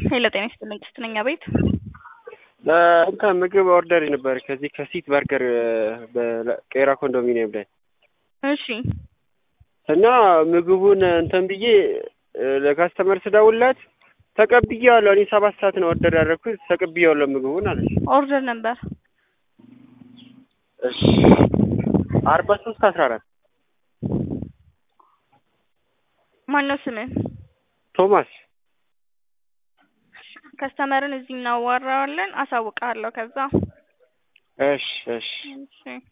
ሄሎ ጤና ይስጥልኝ ስትነኛ ቤት እንትን ምግብ ኦርደር ነበር ከዚህ ከሲት በርገር በቄራ ኮንዶሚኒየም ላይ እሺ እና ምግቡን እንትን ብዬ ለካስተመር ስደውልለት ተቀብዬዋለሁ። እኔ ሰባት ሰዓት ነው ኦርደር ያደረኩት ተቀብዬዋለሁ ምግቡን አለች። ኦርደር ነበር እሺ አርባ ሶስት አስራ አራት ማነው ስምህ? ቶማስ ከስተመርን እዚህ እናዋራዋለን፣ አሳውቅሃለሁ። ከዛ እሺ እሺ እሺ